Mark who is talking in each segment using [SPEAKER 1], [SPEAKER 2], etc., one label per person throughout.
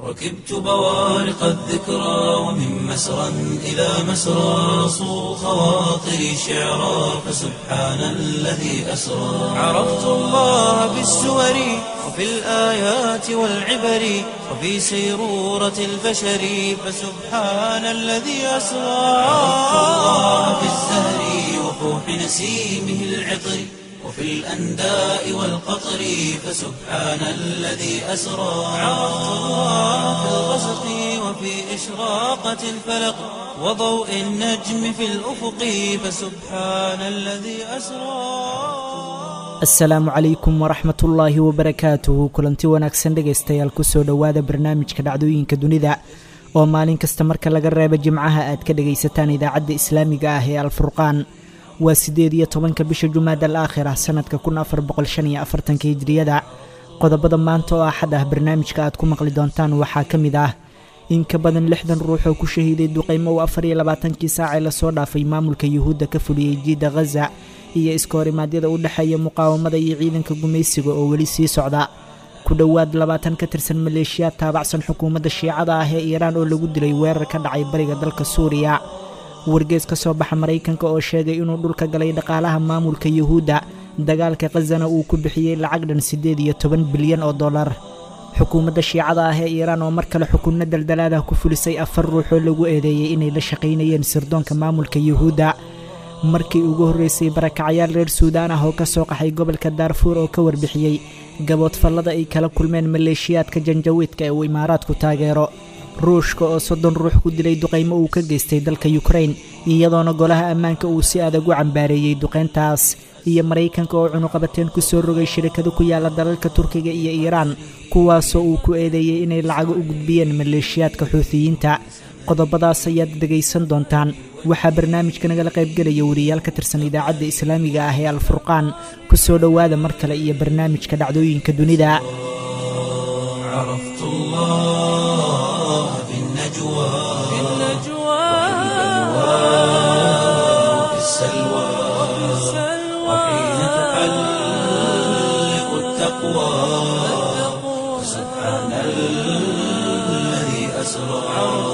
[SPEAKER 1] ركبت بوارق الذكرى ومن مسرى إلى مسرى صو خواطري شعرا فسبحان الذي أسرى عرفت الله بالسور وفي الآيات والعبر وفي سيرورة البشر فسبحان الذي أسرى عرفت الله بالزهر وفوح نسيمه العطر وفي الأنداء والقطر فسبحان الذي أسرى عرفت الله في الغسق وفي إشراقة الفلق وضوء النجم في الأفق فسبحان الذي أسرى
[SPEAKER 2] asalaamu calaykum waraxmatullaahi wabarakaatuhu kulanti wanaagsan dhegaystayaal kusoo dhowaada barnaamijka dhacdooyinka dunida oo maalin kasta marka laga reebo jimcaha aad ka dhegaysataan idaacadda islaamiga ah ee alfurqaan waa siddeed iyo tobanka bisha jumaad al aakhira sannadka kun afar boqol shan iyo afartanka hijriyada qodobada maanta oo axad ah barnaamijka aad ku maqli doontaan waxaa ka mid ah in ka badan lixdan ruux oo ku shahiiday duqaymo uu afar iyo labaatankii saacee lasoo dhaafay maamulka yuhuudda ka fuliyey jiidda khaza iyo iskahorimadyada u dhexeeya muqaawamada iyo ciidanka gumaysiga oo weli sii socda ku dhowaad labaatan ka tirsan maleeshiyaad taabacsan xukuumadda shiicada ah ee iiraan oo lagu dilay weerar ka dhacay bariga dalka suuriya wargees ka soo baxa maraykanka oo sheegay inuu dhulka galay dhaqaalaha maamulka yuhuudda dagaalka khazana uu ku bixiyey lacag dhan siddeed iyo toban bilyan oo dollar xukuumadda shiicada ah ee iiraan oo mar kale xukunno daldalaadah ku fulisay afar ruux oo lagu eedeeyey inay la shaqaynayeen sirdoonka maamulka yuhuudda markii ugu horreysay barakacayaal reer suudaan ah oo ka soo qaxay gobolka daarfuur oo ka warbixiyey gaboodfallada ay kala kulmeen maleeshiyaadka janjawiidka ee uu imaaraadku taageero ruushka oo soddon ruux ku dilay duqaymo uu ka geystay dalka yukrain iyadoona golaha ammaanka uu si adag u cambaareeyey duqayntaas iyo maraykanka oo cunuqabateen ku soo rogay shirikado ku yaala dalalka turkiga iyo iiraan kuwaasoo uu ku eedeeyey inay lacago u gudbiyeen maleeshiyaadka xuutiyiinta qodobadaas ayaad dhegaysan doontaan waxaa barnaamijka nagala qaybgelaya wariyaal ka tirsan idaacadda islaamiga ah ee alfurqaan ku soo dhowaada mar kale iyo barnaamijka dhacdooyinka dunida
[SPEAKER 1] عرفت الله في النجوى في النجوى وفي السلوى وحين تحلق التقوى سبحان الذي أسرى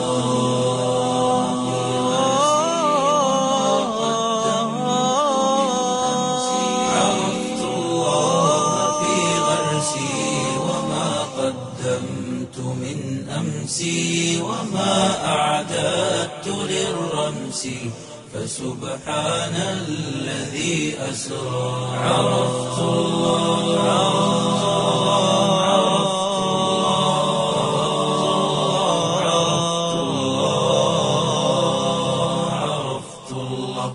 [SPEAKER 1] عرفت الله في غرسي وما قدمت من أمسي وما أعددت للرمس فسبحان الذي أسرى عرفت الله عرفت الله عرفت الله عرفت الله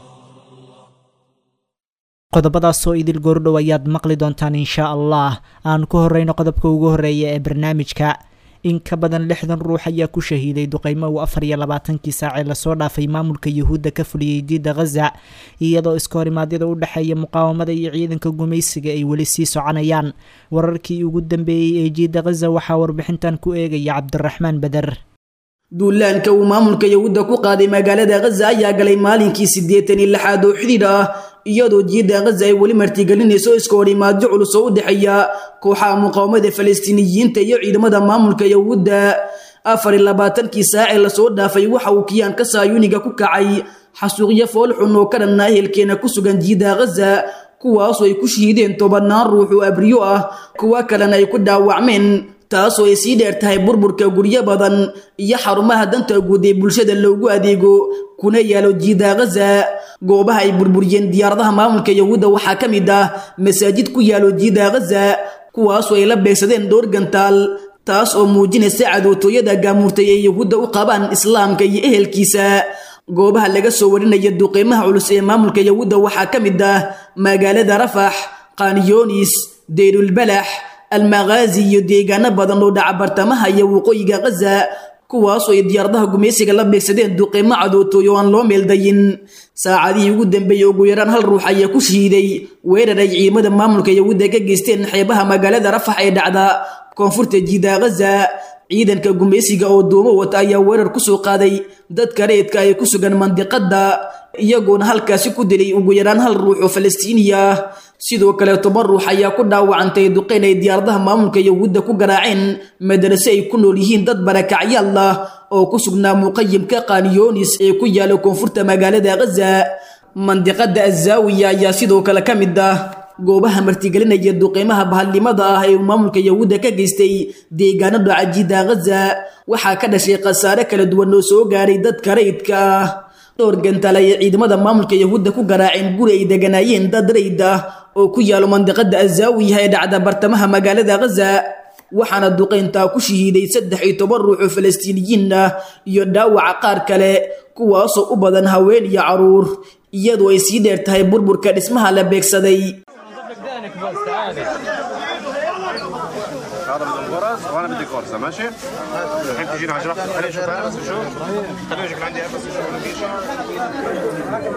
[SPEAKER 2] qodobadaasoo idil goordhow ayaad maqli doontaan inshaa allah aan ku horreyno qodobka ugu horreeya ee barnaamijka in ka badan lixdan ruux ayaa ku shahiiday duqaymo uu afar iyo labaatankii saacee lasoo dhaafay maamulka yuhuudda ka fuliyey jiidda khaza iyadoo iskahorimadyada u dhexeeya muqaawamada iyo ciidanka gumaysiga ay weli sii soconayaan wararkii ugu dambeeyey ee jiidda khaza waxaa warbixintan ku eegaya cabdiraxmaan beder
[SPEAKER 3] duulaanka uu maamulka yahuudda ku qaaday magaalada khaza ayaa galay maalinkii siddeetan iyo lixaad oo xidhiidh ah iyadoo jiidda khaza ay weli martigelinayso iska horimaadyo culus oo u dhexeeya kooxaha muqaawamada falastiiniyiinta iyo ciidamada maamulka yahuudda afar iyo labaatankii saacee lasoo dhaafay waxa uu kiyaanka saayuniga ku kacay xasuuqyo foolxun oo ka dhanna ehelkeena ku sugan jiidda khaza kuwaasoo ay ku shahiideen tobannaan ruux oo abriyo ah kuwa kalena ay ku dhaawacmeen taasoo ay sii dheer tahay burburka guryo badan iyo xarumaha danta guud ee bulshada loogu adeego kuna yaalo jiida khaza goobaha ay burburiyeen diyaaradaha maamulka yahuudda waxaa ka mid ah masaajid ku yaalo jiida khaza kuwaasoo ay la beegsadeen dhowr gantaal taas oo muujinaysa cadootooyada gaamuurtay ee yahuudda u qabaan islaamka iyo ehelkiisa goobaha laga soo warinaya duqeymaha culus ee maamulka yahuudda waxaa ka mid ah magaalada rafax qaaniyoonis deyrulbalax almakhaazi iyo deegaano badan oo dhaca bartamaha iyo waqooyiga khaza kuwaasoo ay diyaaradaha gumaysiga la beegsadeen duqeymo cadootooy oo aan loo meeldayin saacadihii ugu dambeeyey ugu yaraan hal ruux ayaa ku shahiiday weerar ay ciidamada maamulka yahuudda ka geysteen xeebaha magaalada rafax ee dhacda koonfurta jiida khaza ciidanka gumaysiga oo duumo wata ayaa weerar kusoo qaaday dadka reedka ay ku sugan mandiqada iyagoona halkaasi ku dilay ugu yaraan hal ruux oo falastiiniya ah sidoo kale toban ruux ayaa ku dhaawacantay duqeyn ay diyaaradaha maamulka yahuudda ku garaaceen madarase ay ku nool yihiin dad barakacyaal ah oo ku sugnaa muqayimka kanyonis ee ku yaala koonfurta magaalada khaza mandiqada azaawiya ayaa sidoo kale ka mid ah goobaha martigelinaya duqeymaha bahalnimada ah ee uu maamulka yahuudda ka geystay deegaano dhaca jidda khaza waxaa ka dhashay khasaare kala duwan oo soo gaaray dadka rayidka ah dhowr gantaal ayay ciidamada maamulka yahuudda ku garaaceen guri ay deganaayeen dad rayd ah oo ku yaalo mandiqada azaawiya ee dhacda bartamaha magaalada khaza waxaana duqeyntaa ku shahiiday saddex iyo toban ruux oo falastiiniyiin ah iyo dhaawaca qaar kale kuwaasoo u badan haween iyo caruur iyadoo ay sii dheer tahay burburka dhismaha la beegsaday
[SPEAKER 4] هذا بدون غرز وانا بدي غرزه ماشي؟ الحين تجينا عشرة خليني اشوف انا بس اشوف خليني اشوف عندي بس اشوف إنه في شيء.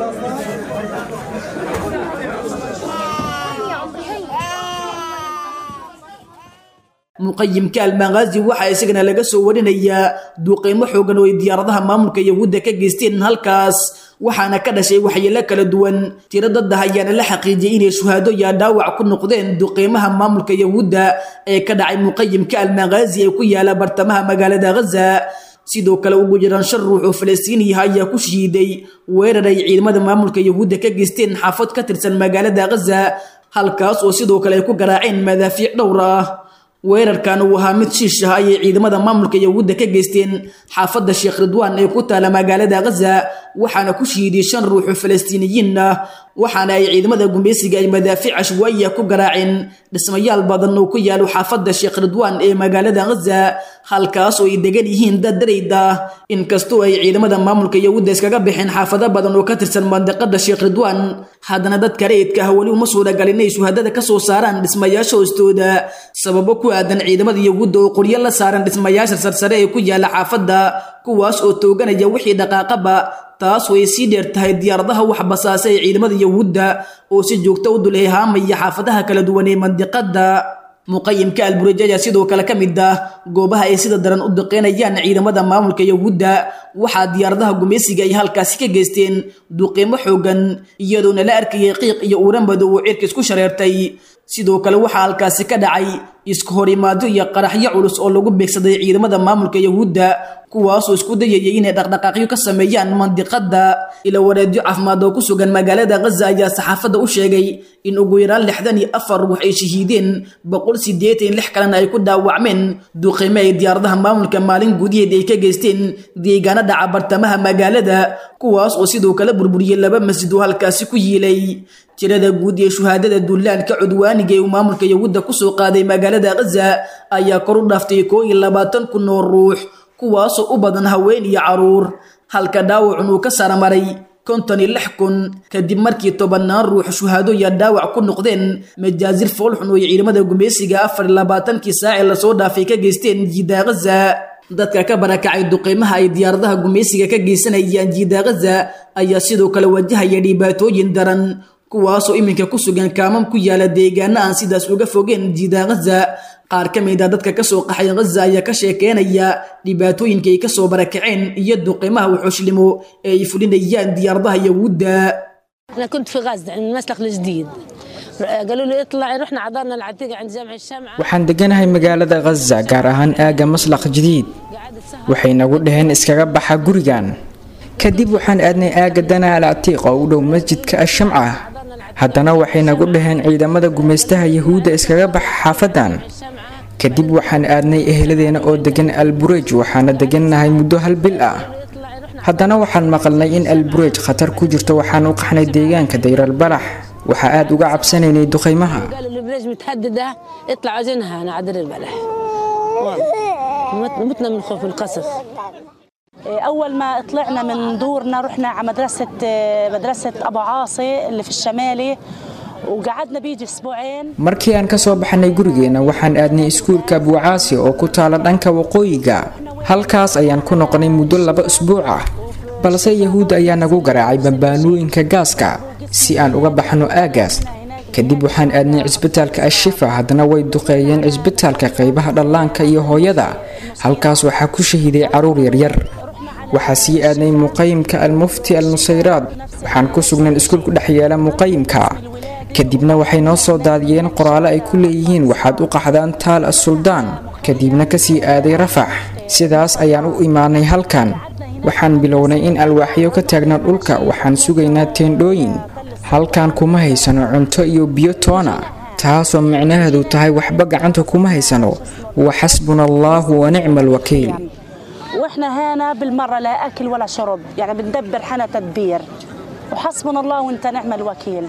[SPEAKER 3] muqayimka almaqaazi waxaa isagana laga soo warinayaa duuqeymo xoogan oo ay diyaaradaha maamulka yahuudda ka geysteen halkaas waxaana ka dhashay waxyeelo kala duwan tiro dadda ayaana la xaqiijiyey inay shuhaado yaa dhaawac ku noqdeen duqeymaha maamulka yahuudda ee ka dhacay muqayimka almaqaazi ee ku yaala bartamaha magaalada khaza sidoo kale ugu jiraan shan ruux oo falastiiniyaha ayaa ku shahiiday weerar ay ciidamada maamulka yahuudda ka geysteen xaafad ka tirsan magaalada khaza halkaas oo sidoo kale ay ku garaaceen madaafiic dhowr ah weerarkan uu ahaa mid shiish ah ayay ciidamada maamulka yahuudda ka geysteen xaafadda sheekh ridwaan ee ku taala magaalada khaza waxaana ku shahiiday shan ruux oo falastiiniyiin ah waxaana ay ciidamada gumaysiga ay madaafiic cashwaaiya ku garaaceen dhismayaal badan oo ku yaalo xaafadda sheekh ridwaan ee magaalada khaza halkaas oo ay degan yihiin dad darayd ah inkastoo ay ciidamada maamulka yahuudda iskaga baxeen xaafado badan oo ka tirsan mandiqada sheekh ridwaan haddana dadka rayidka ah weli uma suuragal inay shuhadada ka soo saaraan dhismayaasha hoostooda sababo ku aadan ciidamada yahuudda oo qoryo la saaran dhismayaasha sarsare ee ku yaala xaafadda kuwaas oo tooganaya wixii dhaqaaqaba taas way sii dheer tahay diyaaradaha wax basaasa ee ciidamada yahuudda oo si joogto u dulhehaamaya xaafadaha kala duwan ee mandiqada muqayimka alburaj ayaa sidoo kale ka mid ah goobaha ay sida daran u duqeynayaan ciidamada maamulka yahuudda waxaa diyaaradaha gumaysiga ay halkaasi ka geysteen duqeymo xoogan iyadoona la arkayay qiiq iyo uuran madow oo cirka isku shareertay sidoo kale waxaa halkaasi ka dhacay isku horimaado iyo qaraxyo culus oo lagu beegsaday ciidamada maamulka yahuudda kuwaasoo isku dayayay inay dhaqdhaqaaqyo ka sameeyaan mandiqada ila wareedyo caafimaad oo ku sugan magaalada khaza ayaa saxaafadda u sheegay in ugu yaraan lixdan iyo afar ruux ay shahiideen boqol sideetan lix kalena ay ku dhaawacmeen duqeyme ay diyaaradaha maamulka maalin gudiheed ay ka geysteen deegaano dhaca bartamaha magaalada kuwaas oo sidoo kale burburiyey laba masjid oo halkaasi ku yiilay tirada guud ee shuhaadada dullaanka cudwaaniga ee uu maamulka yahuudda kusoo qaaday magaalada khaza ayaa kor u dhaaftay koo iyo labaatan kun oo ruux kuwaasoo u badan haween iyo caruur halka dhaawacun uu ka saramaray konton iyo lix kun kadib markii tobannaan ruux shuhaado iyo dhaawac ku noqdeen majaazir foolxun oo ay ciidamada gumaysiga afar iyo labaatankii saace lasoo dhaafay ka geysteen jiida khaza dadka ka barakacay duqeymaha ay diyaaradaha gumaysiga ka geysanayaan jiida khaza ayaa sidoo kale wajahaya dhibaatooyin daran kuwaasoo iminka ku sugan kaamam ku yaala deegaano aan sidaas uga fogeen jiida khaza qaar ka mid a dadka kasoo qaxay khaza ayaa ka sheekeynaya dhibaatooyinka ay kasoo barakaceen iyo duqeymaha wuxuushlimo ee ay fulinayaan diyaaradaha yahuudda
[SPEAKER 5] أنا كنت في غزة عند المسلخ الجديد قالوا لي اطلعي رحنا عذرنا العتيقة عند جامع الشمعة
[SPEAKER 6] waxaan deganahay magaalada khaza gaar ahaan aagga maslaq jadiid
[SPEAKER 5] قعدت سهرة
[SPEAKER 6] waxay nagu dhaheen iskaga baxa gurigan kadib waxaan aadnay aagga dana al catiiq oo u dhow masjidka ashamca haddana waxay nagu dhaheen ciidamada gumaystaha yahuudda iskaga baxa xaafadan
[SPEAKER 5] الشمعة
[SPEAKER 6] kadib waxaan aadnay eheladeena oo degan alburej waxaana degannahay muddo hal bil ah
[SPEAKER 5] اطلعي رحنا
[SPEAKER 6] haddana waxaan maqalnay in alburej khatar ku jirto waxaan u qaxnay deegaanka dayral-balax waxaa aad uga cabsanaynay duqaymaha
[SPEAKER 5] قالوا البريج متهددة اطلعوا جنها أنا عدل البلح والله مت- متنا من خوف القصف
[SPEAKER 7] أول ما طلعنا من دورنا رحنا على مدرسة مدرسة أبو عاصي اللي في الشمالي وقعدنا بيجي أسبوعين
[SPEAKER 6] markii aan ka soo baxnay gurigeena waxaan aadnay iskuulka buucaasi oo ku taala dhanka waqooyiga halkaas ayaan ku noqonay muddo laba usbuuc ah balse yahuudda ayaa nagu garaacay bambaanooyinka gaaska si aan uga baxno aagaas kadib waxaan aadnay cisbitaalka ashifa haddana way duqeeyeen cisbitaalka qaybaha dhallaanka iyo hooyada halkaas waxaa ku shahiiday caruur yaryar waxaa sii aadnay muqayimka almufti al nusayraad waxaan ku sugnay iskuul ku dhex yeela muqayimka kadibna waxay noo soo daadiyeen qoraallo ay ku leeyihiin waxaad u qaxdaan taal as-suldaan kadibna kasii aaday rafax sidaas ayaan u imaanay halkan waxaan bilownay in alwaaxyo ka taagna dhulka waxaan sugaynaa teendhooyin halkan kuma haysano cunto iyo biyo toona taasoo micnaheedu tahay waxba gacanta kuma haysano wa xasbuna allaahu wa nicma alwakiil
[SPEAKER 7] واحنا هنا بالمره لا اكل ولا شرب يعني بندبر حنا تدبير وحسبنا الله وانت نعم الوكيل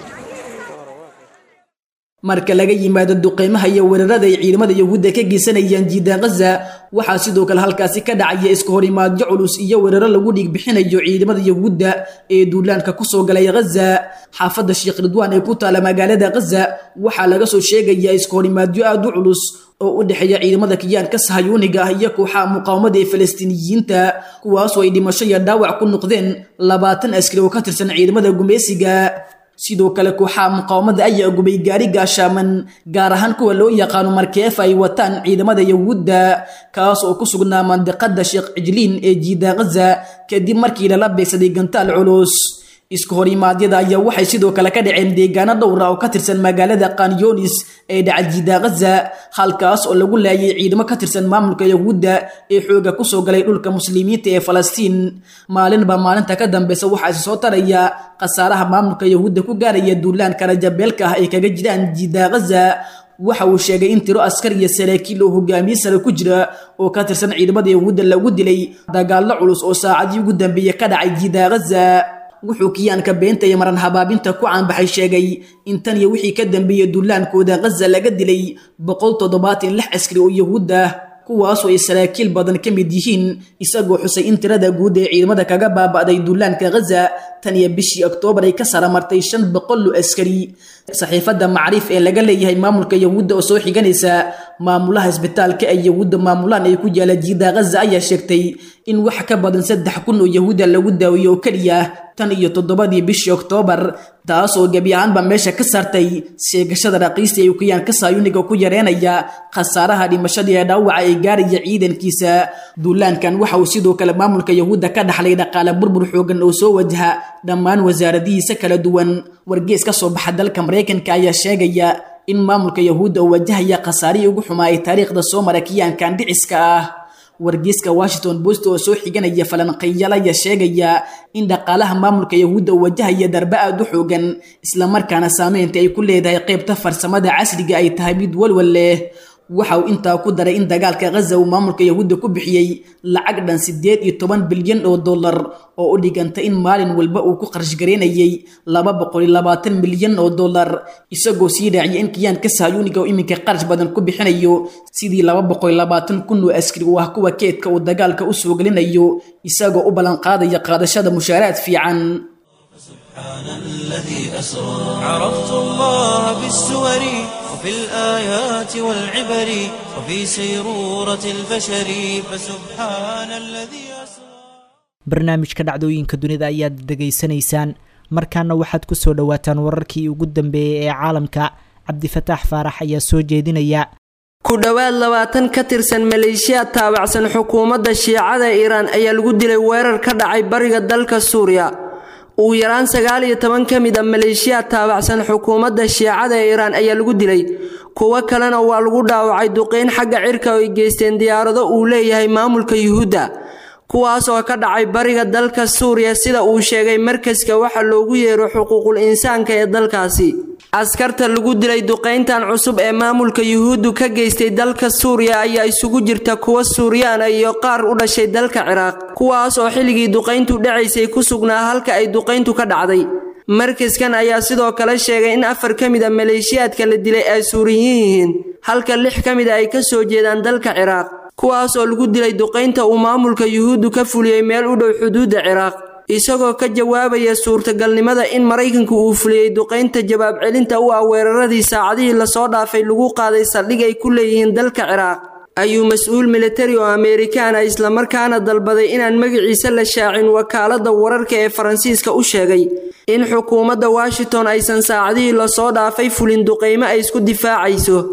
[SPEAKER 3] marka laga yimaado duqeymaha iyo weerarada ay ciidamada yahuudda ka geysanayaan jiidaan khaza waxaa sidoo kale halkaasi ka dhacaya iska horimaadyo culus iyo weeraro lagu dhiig bixinayo ciidamada yahuudda ee duulaanka kusoo galay khaza xaafadda sheekh ridwaan ee ku taala magaalada khaza waxaa laga soo sheegayaa iska horimaadyo aad u culus oo u dhexeeya ciidamada kiyaanka sahayuuniga ah iyo kooxaha muqaawamada ee falastiiniyiinta kuwaasoo ay dhimasho iyo dhaawac ku noqdeen labaatan askari oo ka tirsan ciidamada gumeysiga sidoo kale kooxaha muqaawamada ayaa gubay gaari gaashaaman gaar ahaan kuwa loo yaqaano markeefa ay wataan ciidamada yahuudda kaas oo ku sugnaa mandiqada sheekh cijliin ee jiida khaza kadib markii lala beegsaday gantaal culus iska horimaadyada ayaa waxay sidoo kale ka dhaceen deegaano dhowra oo ka tirsan magaalada kanyonis ee dhaca jiida khaza halkaas oo lagu laayay ciidamo ka tirsan maamulka yahuudda ee xooga kusoo galay dhulka muslimiinta ee falastiin maalinba maalinta ka dambeysa waxaa isi soo taraya khasaaraha maamulka yahuudda ku gaaraya duulaanka rajabeelka ah ay kaga jiraan jiida khaza waxa uu sheegay in tiro askar iyo saraakiil oo hogaamiye sare ku jira oo ka tirsan ciidamada yahuudda lagu dilay dagaallo culus oo saacadii ugu dambeeyey ka dhacay jiida khaza wuxuu kiyaanka beenta iyo maran habaabinta ku caanbaxay sheegay in tan iyo wixii ka dambeeyey duulaankooda khaza laga dilay boqol toddobaatan lix askari oo yahuud ah kuwaasoo ay saraakiil badan ka mid yihiin isagoo xusay in tirada guud ee ciidamada kaga baaba'day duulaanka khaza tan iyo bishii oktoobar ay ka saramartay shan boqol oo askari saxiifadda macriif ee laga leeyahay maamulka yahuudda oo soo xiganaysa maamulaha isbitaalka ay yahuudda maamulaan ay ku yaala jiida khaza ayaa sheegtay in wax ka badan saddex kun oo yahuudda lagu daawiyo oo keliya tan iyo toddobadii bishii oktoobar taasoo gebi ahaanba meesha ka saartay sheegashada raqiista ee ukiyaanka saayuniga ku yareenaya khasaaraha dhimashadii ee dhaawaca ee gaaraya ciidankiisa duulaankan waxa uu sidoo kale maamulka yahuudda ka dhaxlay dhaqaale burbur xoogan oo soo wajaha dhammaan wasaaradihiisa kala duwan wargees ka soo baxa dalka maraykanka ayaa sheegaya in maamulka yahuudda uu wajahaya khasaarihii ugu xumaa ee taariikhda soo mara kiyaankan dhiciska ah wargeyska washington post oo soo xiganaya falanqeeyal ayaa sheegaya in dhaqaalaha maamulka yahuudda uu wajahaya darbe aad u xoogan islamarkaana saameynta ay ku leedahay qaybta farsamada casriga ay tahay mid walwal leh waxa uu intaa ku daray in dagaalka khaza uu maamulka yahuudda ku bixiyey lacag dhan siddeed iyo toban bilyan oo dollar oo u dhiganta in maalin walba uu ku qarash gareynayay laba boqol iyo labaatan milyan oo dollar isagoo sii raaciyay in kiyaanka sahyuuniga oo iminka qarash badan ku bixinayo sidii laba boqol iyo labaatan kun oo askari u ah kuwa keedka uu dagaalka u soo gelinayo isagoo u ballanqaadaya qaadashada mushaaraad fiican
[SPEAKER 1] سبحان الذي أسرى عرفت الله بالسور وفي الآيات والعبر وفي سيرورة البشر فسبحان الذي أسرى
[SPEAKER 2] barnaamijka dhacdooyinka dunida ayaad dhegaysanaysaan markaana waxaad ku soo dhowaataan wararkii ugu dambeeyey ee caalamka cabdifataax faarax ayaa soo jeedinaya
[SPEAKER 8] ku dhowaad labaatan ka tirsan maleeshiyaad taabacsan xukuumadda shiicada iiraan ayaa lagu dilay weerar ka dhacay bariga dalka suuriya ugu yaraan sagaal iyo toban ka mid a maleeshiyaad taabacsan xukuumadda shiicada ee iiraan ayaa lagu dilay kuwo kalena waa lagu dhaawacay duqeyn xagga cirka oo ay geysteen diyaarado uu leeyahay maamulka yuhuudda kuwaas oo ka dhacay bariga dalka suuriya sida uu sheegay markaska waxa loogu yeero xuquuqul insaanka ee dalkaasi askarta lagu dilay duqayntan cusub ee maamulka yuhuuddu ka geystay dalka suuriya ayaa isugu jirta kuwa suuryaana iyo qaar u dhashay dalka ciraaq kuwaas oo xilligii duqayntu dhacaysay ku sugnaa halka ay duqayntu ka dhacday markaskan ayaa sidoo kale sheegay in afar ka mid a maleeshiyaadka la dilay ay suuriyiin yihiin halka lix ka mid a ay ka soo jeedaan dalka ciraaq kuwaas oo lagu dilay duqaynta uu maamulka yuhuuddu ka fuliyey meel u dhow xuduudda ciraaq isagoo ka jawaabaya suurtagalnimada in maraykanku uu fuliyey duqaynta jawaab celinta u ah weeraradii saacadihii lasoo dhaafay lagu qaaday saldhig ay ku leeyihiin dalka ciraaq ayuu mas-uul militari oo ameerikaana islamarkaana dalbaday inaan magaciisa la shaacin wakaaladda wararka ee faransiiska u sheegay in xukuumadda washington aysan saacadihii lasoo dhaafay fulin duqaymo ay isku difaacayso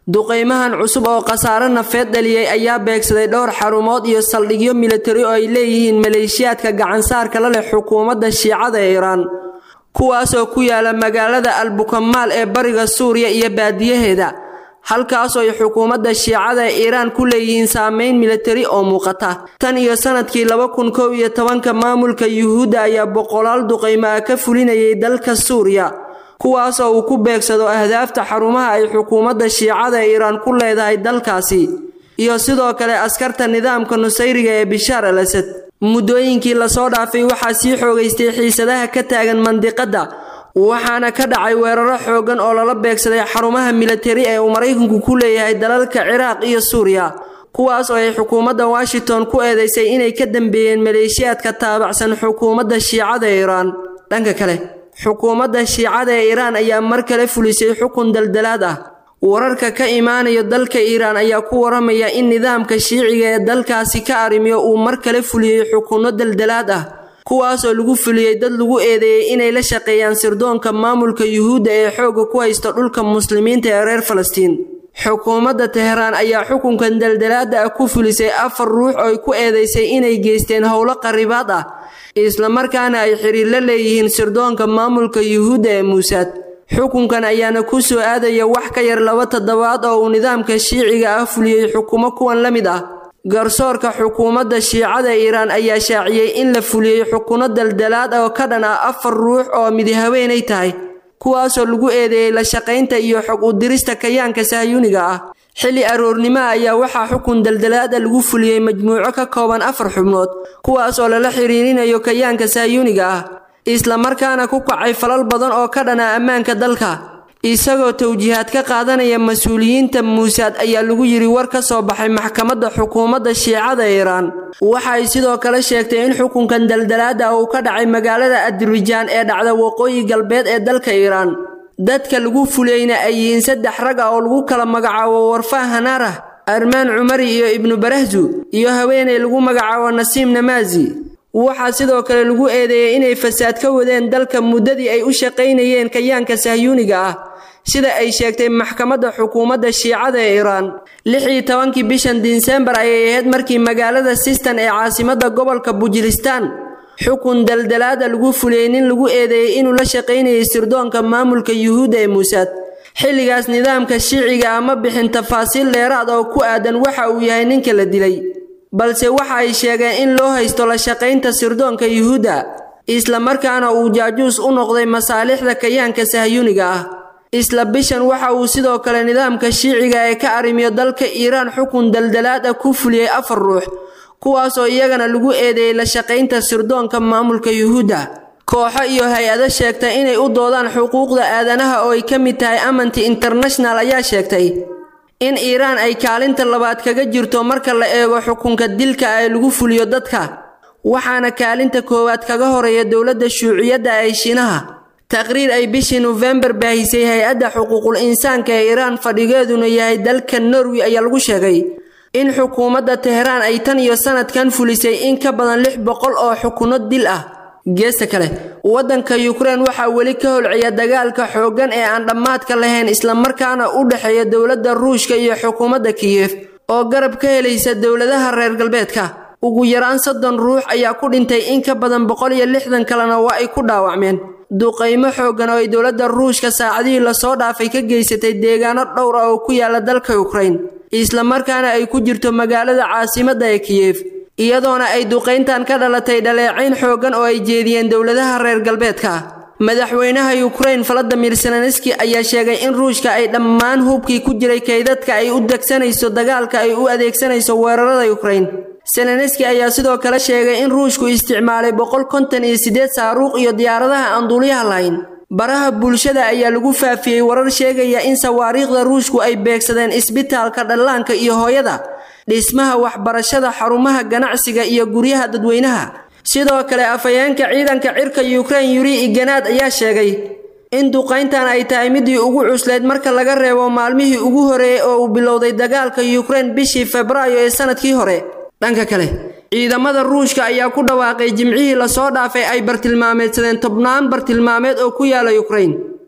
[SPEAKER 8] duqaymahan cusub oo khasaare nafeed dhaliyey ayaa beegsaday dhowr xarumood iyo saldhigyo militari oo ay leeyihiin maleeshiyaadka gacansaarka la leh xukuumadda shiicada ee iiraan kuwaasoo ku yaala magaalada albukamaal ee bariga suuriya iyo baadiyaheeda halkaasoo ay xukuumadda shiicada ee iiraan ku leeyihiin saameyn militari oo muuqata tan iyo sanadkii laba kun kow iyo tobanka maamulka yuhuudda ayaa boqolaal duqaymo ah ka fulinayay dalka suuriya kuwaasoo uu ku beegsado ahdaafta xarumaha ay xukuumadda shiicada ee iiraan ku leedahay dalkaasi iyo sidoo kale askarta nidaamka nusayriga ee bishaar al asad muddooyinkii lasoo dhaafay waxaa sii xoogaystay xiisadaha ka taagan mandiqadda waxaana ka dhacay weeraro xooggan oo lala beegsaday xarumaha militari ee uu maraykanku ku leeyahay dalalka ciraaq iyo suuriya kuwaas oo ay xukuumadda washington ku eedeysay inay ka dambeeyeen maleeshiyaadka taabacsan xukuumadda shiicada ee iiraan dhanka kale xukuumadda shiicada ee iiraan ayaa mar kale fulisay xukun daldalaad ah wararka ka imaanaya dalka iiraan ayaa ku waramaya in nidaamka shiiciga ee dalkaasi ka arrimiyo uu mar kale fuliyey xukunno daldalaad ah kuwaasoo lagu fuliyey dad lagu eedeeyey inay la shaqeeyaan sirdoonka maamulka yuhuudda ee xoogga ku haysta dhulka muslimiinta ee reer falastiin xukuumadda teheraan ayaa xukunkan daldalaada ah ku fulisay afar ruux oo ay ku eedeysay inay geysteen howlo qaribaad ah islamarkaana ay xiriir la leeyihiin sirdoonka maamulka yuhuudda ee muusaad xukunkan ayaana ku soo aadaya wax ka yar laba toddobaad oo uu nidaamka shiiciga ah fuliyey xukumo kuwan la mid ah garsoorka xukuumadda shiicada iiraan ayaa shaaciyey in la fuliyey xukuno daldalaad oo ka dhan ah afar ruux oo midi haweenay tahay kuwaasoo lagu eedeeyey la shaqaynta iyo xog u dirista kayaanka sahyuuniga ah xilli aroornimaha ayaa waxaa xukun daldalaada lagu fuliyey majmuuco ka kooban afar xubnood kuwaas oo lala xiriirinayo kayaanka sahyuuniga ah islamarkaana ku kacay falal badan oo ka dhana ammaanka dalka isagoo tawjiihaad ka qaadanaya mas-uuliyiinta muusaad ayaa lagu yidhi war ka soo baxay maxkamadda xukuumadda shiicada iiraan waxay sidoo kale sheegtay in xukunkan daldalaada uu ka dhacay magaalada adirwijaan ee dhacda waqooyi galbeed ee dalka iiraan dadka lagu fuliyeyna ay yihiin saddex rag ah oo lagu kala magacaabo warfaa hanaarah armaan cumari iyo ibnu barahzu iyo haweeney lagu magacaabo nasiim namaasi waxaa sidoo kale lagu eedeeyey inay fasaad ka wadeen dalka muddadii ay u shaqaynayeen kayaanka sahyuuniga ah sida ay sheegtay maxkamadda xukuumadda shiicada ee iiraan lix iyo tobankii bishan disembar ayay ahayd markii magaalada sistan ee caasimadda gobolka bujiristaan xukun daldalaada lagu fuliyey nin lagu eedeeyey inuu la shaqaynayay sirdoonka maamulka yuhuudda ee muusaad xilligaas nidaamka shiiciga ah ma bixin tafaasiil dheeraad oo ku aadan waxa uu yahay ninka la dilay balse waxa ay sheegeen in loo haysto la shaqaynta sirdoonka yuhuudda islamarkaana uu jaajuus u noqday masaalixda kayaanka sahyuuniga ah isla bishan waxa uu sidoo kale nidaamka shiiciga ee ka arrimiyo dalka iiraan xukun daldalaad ah ku fuliyey afar ruux kuwaasoo iyagana lagu eedeeyey la shaqaynta sirdoonka maamulka yuhuudda kooxo iyo hay-ado sheegtay inay u doodaan xuquuqda aadanaha oo ay ka mid tahay amanti international ayaa sheegtay in iiraan ay kaalinta labaad kaga jirto marka la eego xukunka dilka ee lagu fuliyo dadka waxaana kaalinta koowaad kaga horeeya dowladda shuuciyadda ee shiinaha taqriir ay bishii nofembar baahisay hay-adda xuquuqul insaanka ee iiraan fadhigeeduna yahay dalka norway ayaa lagu sheegay in xukuumadda teheraan ay tan iyo sanadkan fulisay in ka badan lix boqol oo xukuno dil ah geesta kale waddanka yukrain waxaa weli ka holciya dagaalka xooggan ee aan dhammaadka lahayn islamarkaana u dhexeeya dowladda ruushka iyo xukuumadda kiyef oo garab ka helaysa dowladaha reer galbeedka ugu yaraan soddon ruux ayaa ku dhintay in ka badan boqol iyo lixdan kalena waa ay ku dhaawacmeen duqaymo xooggan oo ay dowladda ruushka saacadihii lasoo dhaafay ka geysatay deegaano dhowr ah oo ku yaala dalka yukrain islamarkaana ay ku jirto magaalada caasimadda ee kiyef iyadoona ay duqayntan ka dhalatay dhaleecayn xooggan oo ay jeediyeen dowladaha reer galbeedka madaxweynaha yukrain valadimir zelenski ayaa sheegay in ruushka ay dhammaan hubkii ku jiray kaydadka ay u degsanayso dagaalka ay u adeegsanayso weerarada yukrain zelenski ayaa sidoo kale sheegay in ruushku isticmaalay boqol konton iyo siddeed saaruuq iyo diyaaradaha aan duuliyaha lahayn baraha bulshada ayaa lagu faafiyey warar sheegaya in sawaariikhda ruushku ay beegsadeen isbitaalka dhallaanka iyo hooyada dhismaha waxbarashada xarumaha ganacsiga iyo guryaha dadweynaha sidoo kale afhayeenka ciidanka cirka yukrain yuri iganaad ayaa sheegay in duqayntan ay tahay midii ugu cuslayd marka laga reebo maalmihii ugu horeeyey oo uu bilowday dagaalka yukrain bishii febraayo ee sanadkii hore dhanka kale ciidamada ruushka ayaa ku dhawaaqay jimcihii lasoo dhaafay ay bartilmaameedsadeen tobnaan bartilmaameed oo ku yaala yukrain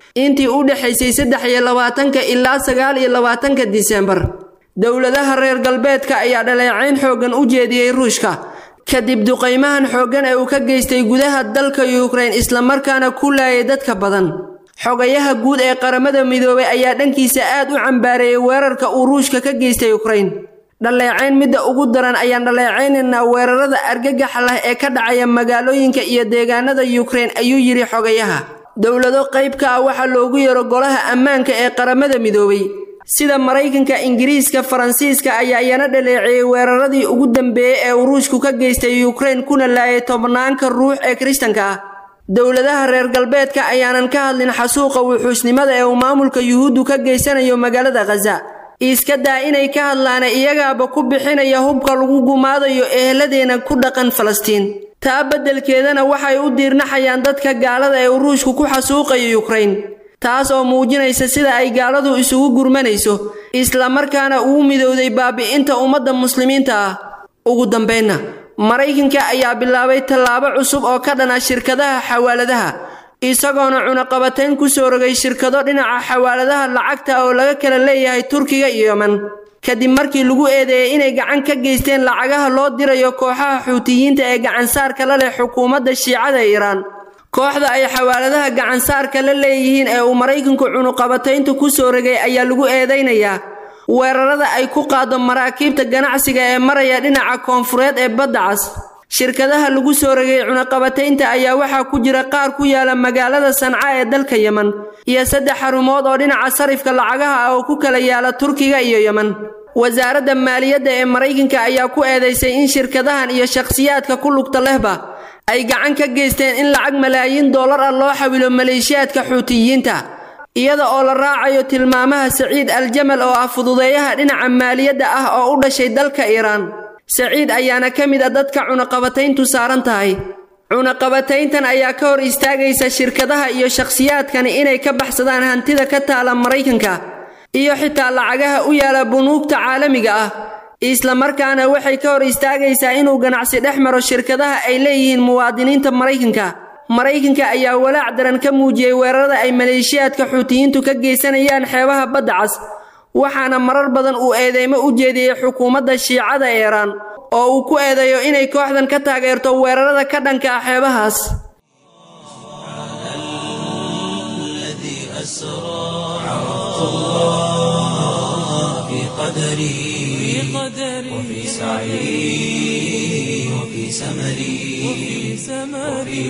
[SPEAKER 8] intii u dhexaysay saddex iyo labaatanka ilaa sagaal iyo labaatanka disembar dowladaha reer galbeedka ayaa dhaleecayn xooggan u jeediyey ruushka kadib duqaymahan xooggan ee uu ka geystay gudaha dalka yukrain islamarkaana ku laayay dadka badan xogayaha guud ee qaramada midoobay ayaa dhankiisa aad u cambaareeyey weerarka uu ruushka ka geystay yukrain dhaleecayn midda ugu daran ayaan dhaleecaynaynaa weerarada argagaxa lah ee ka dhacaya magaalooyinka iyo deegaanada yukrain ayuu yidhi xogayaha dowlado qayb ka ah waxaa loogu yeero golaha ammaanka ee qaramada midoobay sida maraykanka ingiriiska faransiiska ayaa iyana dhaleeceeyey weeraradii ugu dambeeyey ee uu ruushku ka geystay yukrain kuna laayay tobnaanka ruux ee kiristanka ah dowladaha reer galbeedka ayaanan ka hadlin xasuuqa wuxuusnimada ee uu maamulka yuhuuddu ka geysanayo magaalada khaza iska daa inay ka hadlaana iyagaaba ku bixinaya hubka lagu gumaadayo eheladeenna ku dhaqan falastiin taa beddelkeedana waxay u diirnaxayaan dadka gaalada ee uu ruushku ku xasuuqayo yukrain taas oo muujinaysa sida ay gaaladu isugu gurmanayso islamarkaana ugu midowday baabi'inta ummadda muslimiinta ah ugu dambaynna maraykanka ayaa bilaabay tallaabo cusub oo ka dhana shirkadaha xawaaladaha isagoona cunaqabatayn ku soo rogay shirkado dhinaca xawaaladaha lacagta oo laga kala leeyahay turkiga iyo yeman kadib markii lagu eedeeyey inay gacan ka geysteen lacagaha loo dirayo kooxaha xuutiyiinta ee gacansaarka la leh xukuumadda shiicada iiraan kooxda ay xawaaladaha gacansaarka la leeyihiin ee uu maraykanku cunuqabataynta ku soo rogay ayaa lagu eedaynayaa weerarada ay ku qaado maraakiibta ganacsiga ee maraya dhinaca koonfureed ee badda cas shirkadaha lagu soo rogay cunaqabataynta ayaa waxaa ku jira qaar ku yaala magaalada sanca ee dalka yeman iyo saddex xarumood oo dhinaca sarifka lacagaha ah oo ku kala yaala turkiga iyo yeman wasaaradda maaliyadda ee maraykanka ayaa ku eedaysay in shirkadahan iyo shakhsiyaadka ku lugta lehba ay gacan ka geysteen in lacag malaayiin dollar ah loo xawilo maleeshiyaadka xuutiyiinta iyada oo la raacayo tilmaamaha saciid aljamal oo ah fududeeyaha dhinaca maaliyadda ah oo u dhashay dalka iiraan saciid ayaana ka mid a dadka cunaqabatayntu saaran tahay cunaqabatayntan ayaa ka hor istaagaysa shirkadaha iyo shakhsiyaadkani inay ka baxsadaan hantida ka taala maraykanka iyo xitaa lacagaha u yaala bunuugta caalamiga ah islamarkaana waxay ka hor istaagaysaa inuu ganacsi dhex maro shirkadaha ay leeyihiin muwaadiniinta maraykanka maraykanka ayaa walaac daran ka muujiyey weerarada ay maleeshiyaadka xuutiyiintu ka geysanayaan xeebaha badda cas waxaana marar badan uu eedeymo u jeediyey xukuumadda shiicada iiraan oo uu ku eedeeyo inay kooxdan ka taageerto weerarada ka dhanka ah xeebahaas
[SPEAKER 1] وفي سعي وفي سمري وفي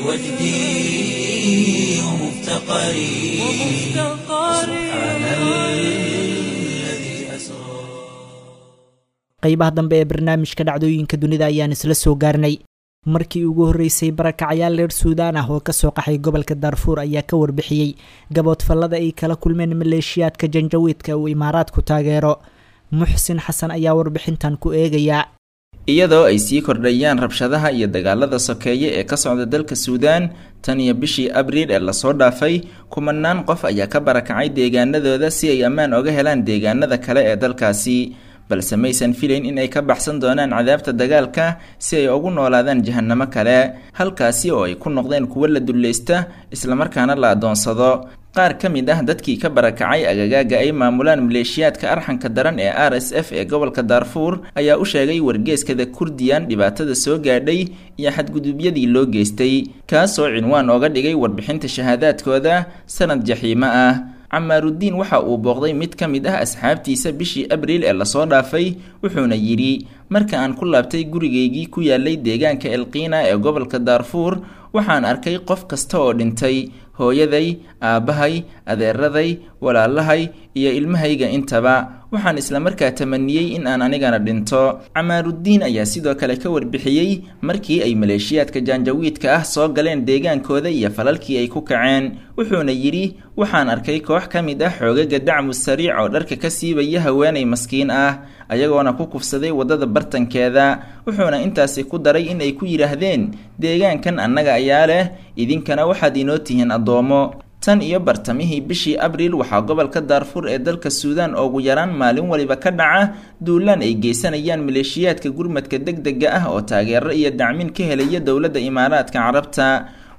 [SPEAKER 1] وجدي ومفتقري سبحان الذي أسرى
[SPEAKER 2] qaybaha dambe ee barnaamijka dhacdooyinka dunida ayaan isla soo gaarnay markii ugu horreysay barakacayaal reer suudaan ah oo kasoo qaxay gobolka daarfuur ayaa ka warbixiyey gaboodfallada ay kala kulmeen maleeshiyaadka janjawiidka uu imaaraadku taageero muxsin xasan ayaa warbixintan ku eegayaa
[SPEAKER 9] iyadoo ay sii kordhayaan rabshadaha iyo dagaalada sokeeye ee ka socda dalka suudaan tan iyo bishii abriil ee lasoo dhaafay kumanaan qof ayaa ka barakacay deegaanadooda si ay ammaan oga helaan deegaanada kale ee dalkaasi balse maysan filayn in ay ka baxsan doonaan cadaabta dagaalka si ay ugu noolaadaan jahanamo kale halkaasi oo ay ku noqdeen kuwo la dullaysta islamarkaana la adoonsado qaar ka mid ah dadkii ka barakacay agagaaga ay maamulaan maleeshiyaadka arxanka daran ee r s f ee gobolka daarfuur ayaa u sheegay wargeeskada kurdiyan dhibaatada soo gaadhay iyo xadgudubyadii loo geystay kaasoo cinwaan ooga dhigay warbixinta shahaadaadkooda sanad jaxiimo ah camaarudiin waxa uu booqday mid ka mid ah asxaabtiisa bishii abriil ee lasoo dhaafay wuxuuna yidhi marka aan ku laabtay gurigaygii ku yaalay deegaanka elqiina ee gobolka daarfuur waxaan arkay qof kasta oo dhintay hooyaday aabbahay adeeraday walaalahay iyo ilmahayga intaba waxaan islamarkaa tamaniyey in aan anigana dhinto camaarudiin ayaa sidoo kale ka warbixiyey markii ay maleeshiyaadka jaanjawiidka ah soo galeen deegaankooda iyo falalkii ay ku kaceen wuxuuna yidhi waxaan arkay koox ka mid ah xoogaga dacmu sariic oo dharka ka siibaya haweenay maskiin ah ayagoona ku kufsaday waddada bartankeeda wuxuuna intaasi ku daray in ay ku yidhaahdeen deegaankan annaga ayaa leh idinkana waxaad inoo tihiin addoomo tan iyo bartamihii bishii abriil waxaa gobolka daarfuur ee dalka suudaan ugu yaraan maalin waliba ka dhaca duulaan ay geysanayaan maleeshiyaadka gurmadka deg dega ah oo taageero iyo dacmin ka helaya dowladda imaaraadka carabta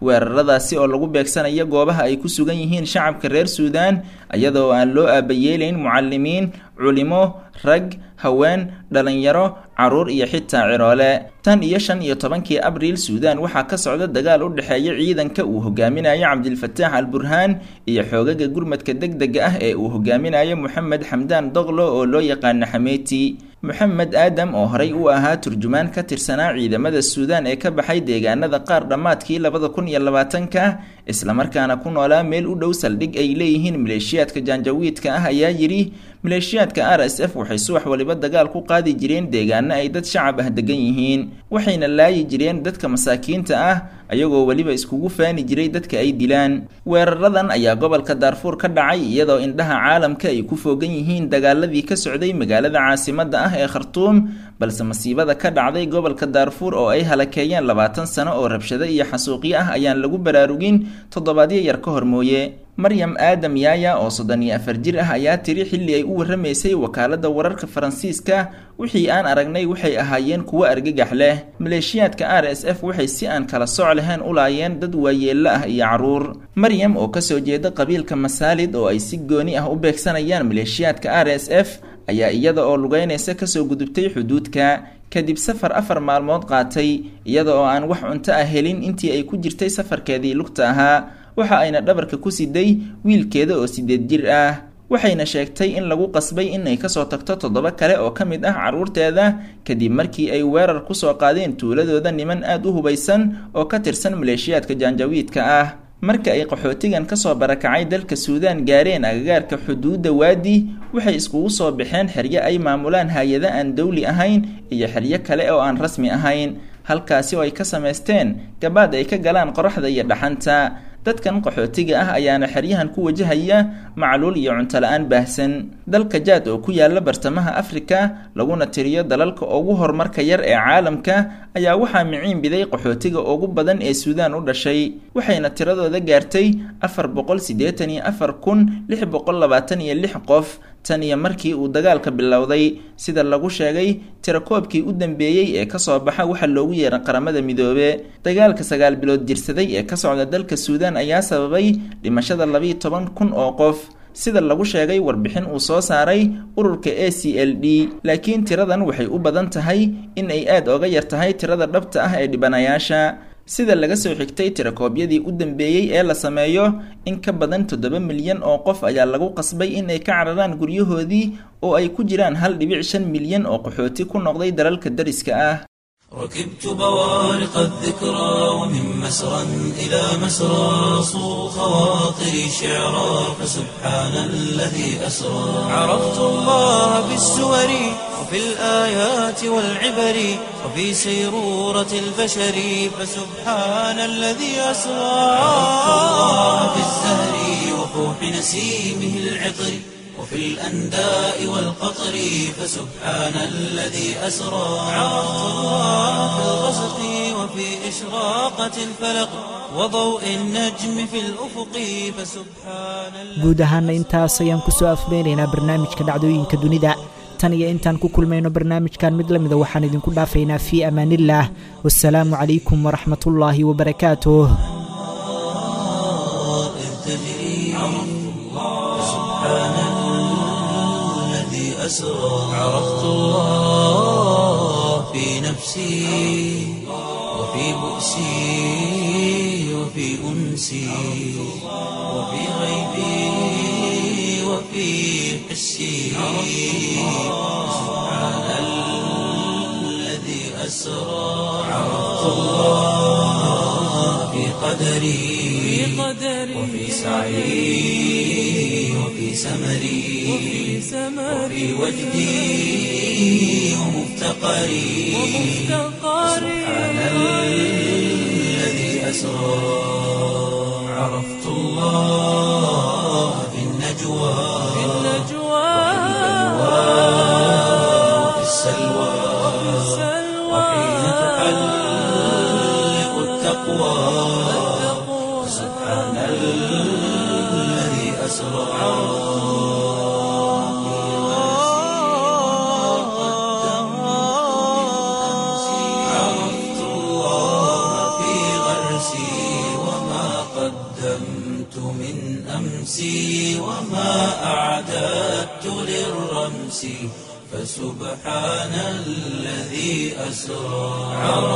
[SPEAKER 9] weeraradaasi oo lagu beegsanayo goobaha ay ku sugan yihiin shacabka reer suudaan iyadoo aan loo aabayeelayn mucalimiin culimo rag haween dhalinyaro caruur iyo xitaa ciroole tan iyo shan iyo tobankii abriil suudaan waxaa ka socda dagaal u dhexeeya ciidanka uu hogaaminayo cabdilfataax al burhaan iyo xoogaga gurmadka deg dega ah ee uu hogaaminayo moxamed xamdaan doqlo oo loo yaqaano xameeti moxamed aadam oo horey u ahaa turjumaan ka tirsanaa ciidamada suudaan ee ka baxay deegaanada qaar dhammaadkii labada kun iyo labaatanka islamarkaana ku noolaa meel u dhow saldhig ay leeyihiin maleeshiyaadka jaanjawiidka ah ayaa yidhi maleeshiyaadka r s f waxay subax waliba dagaal ku qaadi jireen deegaano ay dad shacab ah degan yihiin waxayna laayi jireen dadka masaakiinta ah ayagoo weliba iskugu faani jiray dadka ay dilaan weeraradan ayaa gobolka daarfuur ka dhacay iyadoo indhaha caalamka ay ku foogan yihiin dagaaladii ka socday magaalada caasimadda ah ee khartuum balse masiibada ka dhacday gobolka daarfuur oo ay halakeeyeen labaatan sano oo rabshado iyo xasuuqyo ah ayaan lagu baraarugin toddobaadyo yar ka hor mooye maryam aadam yaaya oo soddon iyo afar jir ah ayaa tiri xilli ay u warramaysay wakaaladda wararka faransiiska wixii aan aragnay waxay ahaayeen kuwo argagax leh maleeshiyaadka r s f waxay si aan kala soc lahayn u laayeen dad waayeello ah iyo caruur maryam oo kasoo jeeda qabiilka masaalid oo ay si gooni ah u beegsanayaan maleeshiyaadka r s f ayaa iyada oo lugeynaysa kasoo gudubtay xuduudka kadib safar afar maalmood qaatay iyada oo aan wax cunto ah helin intii ay ku jirtay safarkeedii lugta ahaa waxa ayna dhabarka ku siday wiilkeeda oo sideed jir ah waxayna sheegtay in lagu qasbay inay kasoo tagto toddoba kale oo ka mid ah carruurteeda kadib markii ay weerar kusoo qaadeen tuuladooda niman aada u hubaysan oo ka tirsan maleeshiyaadka jaanjawiidka ah marka ay qaxootigan kasoo barakacay dalka suudaan gaareen agagaarka xuduudda waadi waxay iskugu soo baxeen xeryo ay maamulaan hay-ada aan dowli ahayn iyo xeryo kale oo aan rasmi ahayn halkaasi oo ay ka samaysteen gabaad ay ka galaan qoraxda iyo dhaxanta dadkan qaxootiga ah ayaana xeryahan ku wajahaya macluul iyo cunto la-aan baahsan dalka jaad oo ku yaala bartamaha afrika laguna tiriyo dalalka ugu horumarka yar ee caalamka ayaa waxaa miciin biday qaxootiga ugu badan ee suudaan u dhashay waxayna tiradooda gaartay afar boqol siddeetan iyo afar kun lix boqol labaatan iyo lix qof tan iyo markii uu dagaalka bilowday sida lagu sheegay tirakoobkii u dambeeyey ee kasoo baxa waxaa loogu yeeray qaramada midoobe dagaalka sagaal bilood jirsaday ee ka socda dalka suudaan ayaa sababay dhimashada labiiyo toban kun oo qof sida lagu sheegay warbixin uu soo saaray ururka a c l d laakiin tiradan waxay u badan tahay in ay aada oga yar tahay tirada dhabta ah ee dhibanayaasha sida laga soo xigtay tirakoobyadii u dambeeyey ee la sameeyo in ka badan toddoba milyan oo qof ayaa lagu qasbay in ay ka cararaan guryahoodii oo ay ku jiraan hal dhibic shan milyan oo qaxooti ku noqday dalalka dariska ah
[SPEAKER 1] ركبت بوارق الذكرى ومن مسرى إلى مسرى صو خواطري شعرا فسبحان الذي أسرى عرفت الله بالسور وفي الآيات والعبر وفي سيرورة البشر فسبحان الذي أسرى عرفت الله بالزهر وفوح نسيمه العطر وفي الأنداء والقطر فسبحان الذي أسرى عرفت الله في الغسق وفي إشراقة الفلق وضوء النجم في الأفق فسبحان
[SPEAKER 2] guud ahaana intaas ayaan kusoo afmeynaynaa barnaamijka dhacdooyinka dunida tan iyo intaan ku kulmayno barnaamijkan mid lamida waxaan idinku dhaafaynaa fii amaanillaah wasalaamu calaykum waraxmatullaahi wabarakaatuh
[SPEAKER 1] أسرى عرفت الله في نفسي وفي بؤسي وفي أنسي وفي غيبي وفي حسي سبحان الذي أسرى عرفت الله في قدري وفي سعي وفي سمري وفي وجدي ومفتقري سبحان الذي أسرى عرفت الله في النجوى وفي السلوى وحين تحلق التقوى سبحان الذي أسرى عرفت الله في غرسي وما أمسي وما أعددت للرمس فسبحان الذي أسرى